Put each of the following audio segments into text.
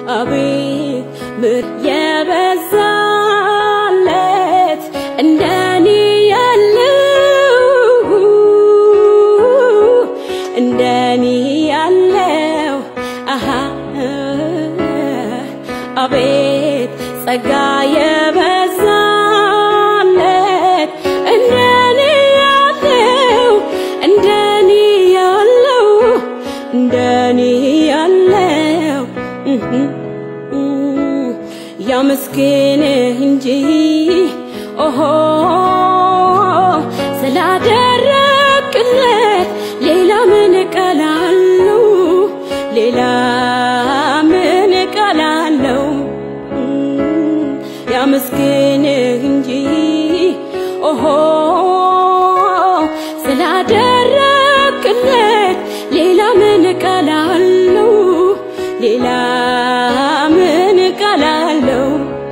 አቤት ምር የበዛለት እንደኔ ያለው እንደኔ ያለው አሃ አቤት ጸጋ የበዛለት እንደኔ ያለው እንደኔ ያለው እንደኔ ያለው ያመስግንህ እንጂ ኦሆ ስላደረግክለት ሌላ ምን እቀላለሁ ሌላ ምን እቀላለሁ ያመስግንህ እንጂ ኦሆ ስላደረግክለት ሌላ ምን እቀላለሁ ሌላ ምን እቀላለሁ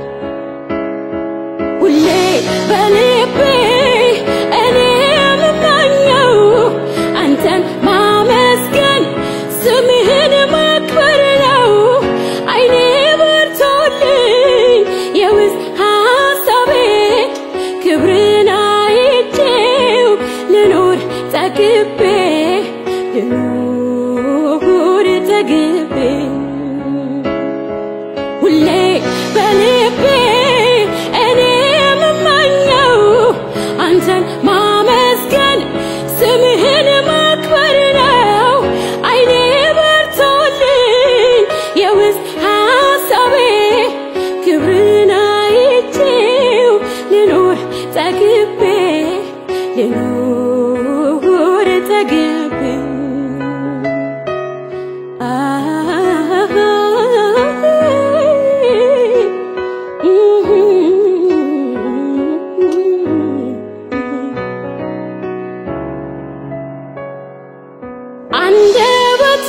ሁሌ በልቤ እኔ የምመኘው አንተን ማመስገን ስምህን ማክበር ነው። አይኔ በርቶልኝ የውስጥ ሀሳቤ ክብርን አይቼው ልኖር ጠግቤ ልኖር ጠግቤ ሁሌ በልቤ እኔ የምመኘው አንተን ማመስገን ስምህን ማክበር ነው። አይኔ በርቶልኝ የውስጥ ሀሳቤ ክብርን አይቼው ልኖር ጠግቤ ልኖር ጠግቤ አንደበት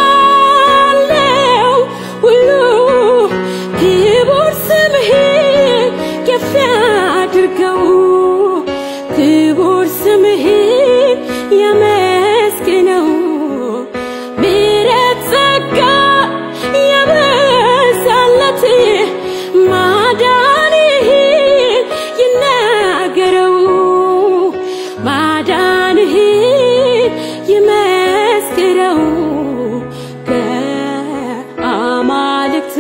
ያለው ሁሉ ክቡር ስምህን ከፍ ያድርገው፣ ክቡር ስምህን ያመስግነው። ምሕረት ጸጋ የበዛለት ማዳንህን ይናገረው ማዳንህን ይመስክረው ከአማልክት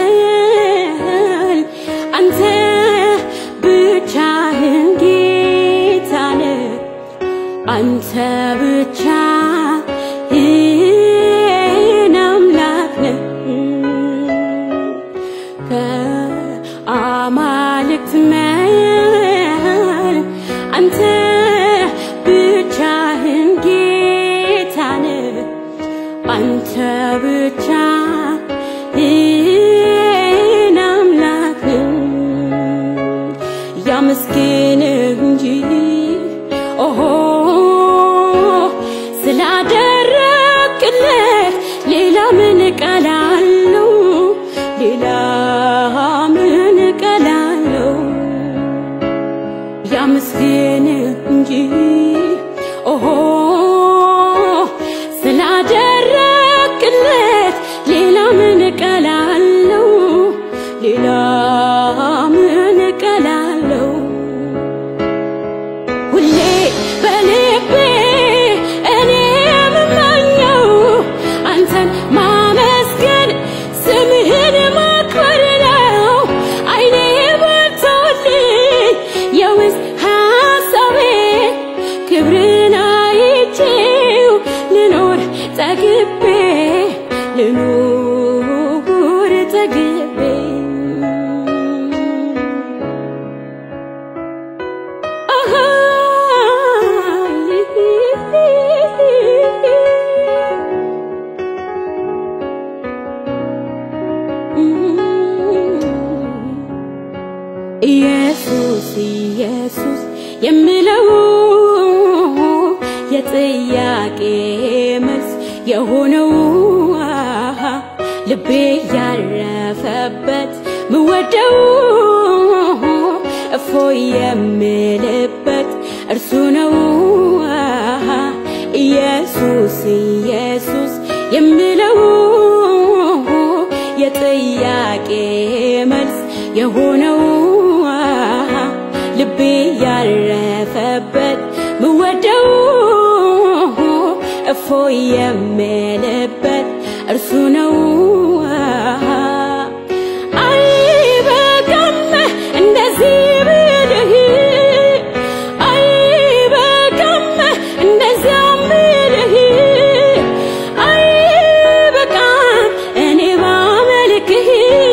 መል አንተ ብቻህን ጌታ ነህ አንተ ብቻህን አምላክ ነህ ከአማልክት መል አንተ ብቻህን ጌታ ነህ አንተ ብቻህን አምላክ ነህ ያመስግንህ እንጂ ኦሆ ስላደረግክለት ሌላ ምን እቀላለሁ ሌላ ምን እቀላለሁ ያመስግንህ እንጂ ኦሆ ስላደረግክለት ሌላ ምን እቀላለሁ ሌላ ምን እቀላለሁ ሁሌ በልቤ እኔ የምመኘው አንተን ማመስገን ስምህን ማክበር ነው። አይኔ በርቶልኝ የውስጥ ሀሳቤ ክብርን አይቼው ልኖር ጠግቤ ልኖር ጠግቤ ኢየሱስ ኢየሱስ የምለው የጥያቄ መልስ የሆነው አሃ ልቤ ያረፈበት ምወደው እፎ የምልበት እርሱ ነው አሃ ኢየሱስ ኢየሱስ የምለው የጥያቄ መልስ የሆነው ልቤ ያረፈበት ምወደው እፎ የምልበት እርሱ ነው። አይበቃም እንደዚህ ብልህ አይበቃም እንደዚያም ብልህ አይበቃም እኔ ባመልክህ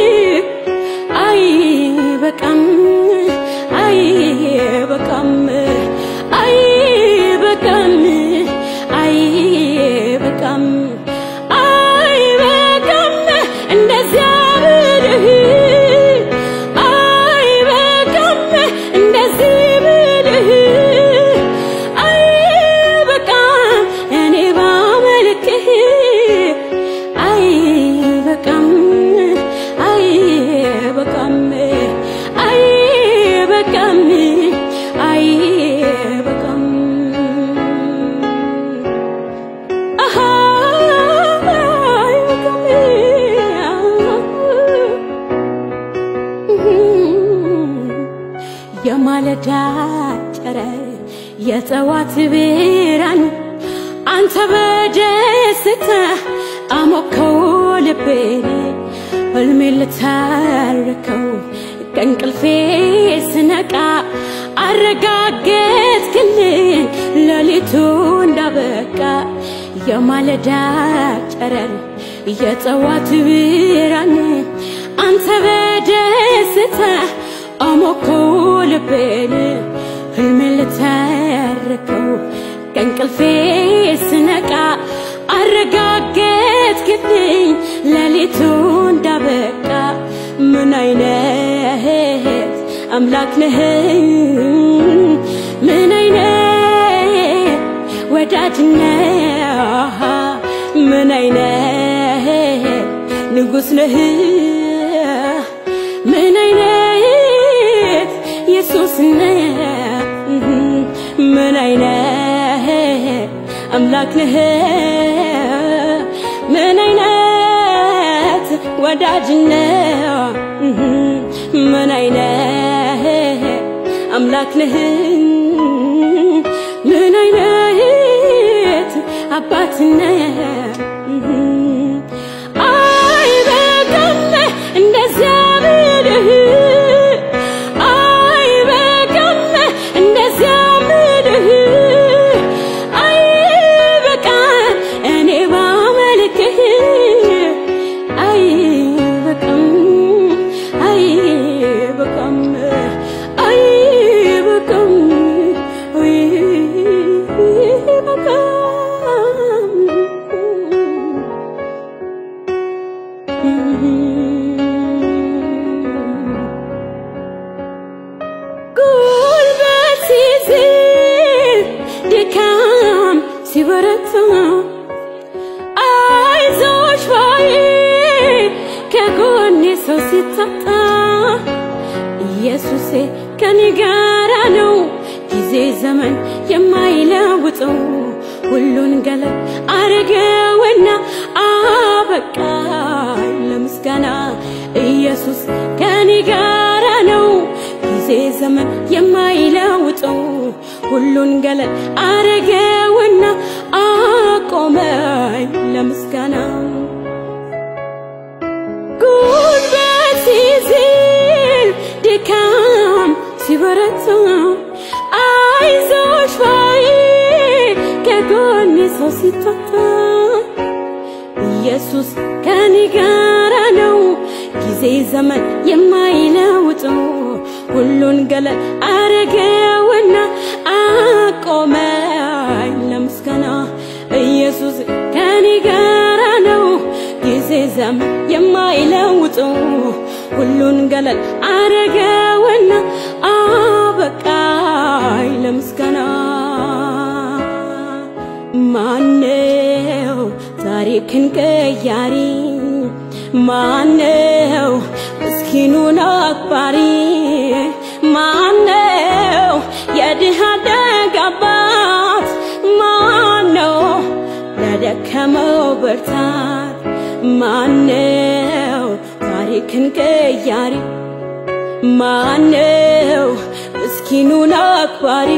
አይበቃም አይበቃም አይበቃም አይበቃም አይበቃም እንደዚያ ብልህ አይበቃም እንደዚህ ብልህ አይበቃም እኔ ባመልክህ አይበቃም አይበቃም አይበቃም አይበቃም አሃ የማለዳ ጨረር የጠዋት ብርሃን አንተ በደስታ አሞከው ልቤን ህልሜ ልታርከው ከእንቅልፌ ስነቃ አረጋገጥክልኝ ሌሊቱ እንዳበቃ የማለዳ ጨረር የጠዋት ብርሃን አንተ በደስታ አሞከው ልቤን ህልሜ ልታርከው ከእንቅልፌ ስነቃ አረጋገጥክልኝ ሌሊቱ እንዳበቃ ምን አይነት አምላክ ነህ ምን አይነት ወዳጅ ነህ ምን አይነት ንጉሥ ነህ ምን አይነት ኢየሱስ ነህ ምን አይነት አምላክ ነህ ምን አይነት ወዳጅ ነህ ምን አይነት አምላክ ነህ ምን አይነት አባት ነህ አይበቃም እንደዚያ ብልህ አይበቃም እንደዚያ ብልህ አይበቃም እኔ ባመልክህ አይበቃም አይበቃም አይበቃም አይበቃም ጉልበት ሲዝል ድካም ሲበረታ አይዞሽ ባይ ከጎኔ ሰው ሲታጣ ኢየሱሴ ከኔ ጋራ ነው ጊዜ ዘመን የማይለውጠው ሁሉን ገለጥ አረገውና አበቃ ለምስጋና ኢየሱስ ከኔ ጋራ ነው ጊዜ ዘመን የማይለውጠው ሁሉን ገለጥ አረገውና አቆመኝ ለምስጋና ጉልበት ሲዝል ድካም ሲበረታ አይዞሽ ባይ ከጎኔ ሰው ሲታታ ኢየሱስ ከኔ ጋራ ነው ጊዜ ዘመን የማይለውጠው ሁሉን ገለጥ አረገውና አቆመኝ ለምስጋና ኢየሱስ ከኔ ጋራ ነው ጊዜ ዘመን የማይለውጠው ሁሉን ገለል አረገውና አበቃኝ ለምስጋና ማነው ታሪክን ቀያሪ ማነው ምስኪኑን አክባሪ ማነው የድሃ ደግ አባት ማነው ለደከመው ብርታት ማነው ታሪክን ቀያሪ ማነው ምስኪኑን አክባሪ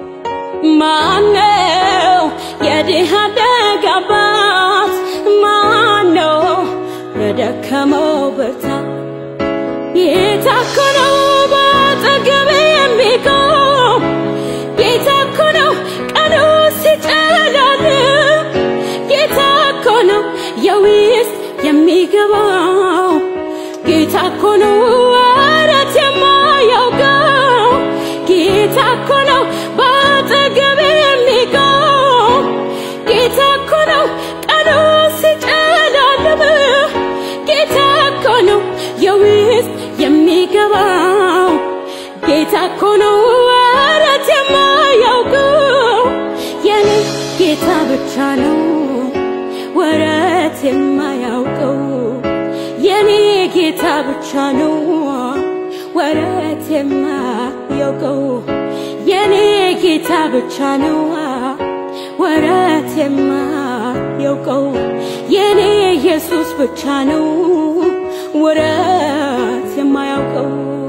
ማነው የድሃ ደግ አባት ማነው ለደከመው ብርታት ጌታ እኮ ነው በአጠገቤ የሚቆም ጌታ እኮ ነው ቀኑ ሲጨልም ጌታ እኮ ነው የውስጥ የሚገባው ጌታ እኮ ነው ወረት የማያውቀው ጌታ እኮ ነው በአጠገቤ የሚቆም ጌታ እኮ ነው ቀኑ ሲጨልም ጌታ እኮ ነው የውስጥ የሚገባው ጌታ እኮ ነው ወረት የማያውቀው የኔ ጌታ ብቻ ነው ወረት የማያውቀው የኔ ጌታ ብቻ ነው ወረት የማያውቀው የኔ ጌታ ብቻ ነው ወረት የማያውቀው የኔ ኢየሱስ ብቻ ነው ወረት የማያውቀው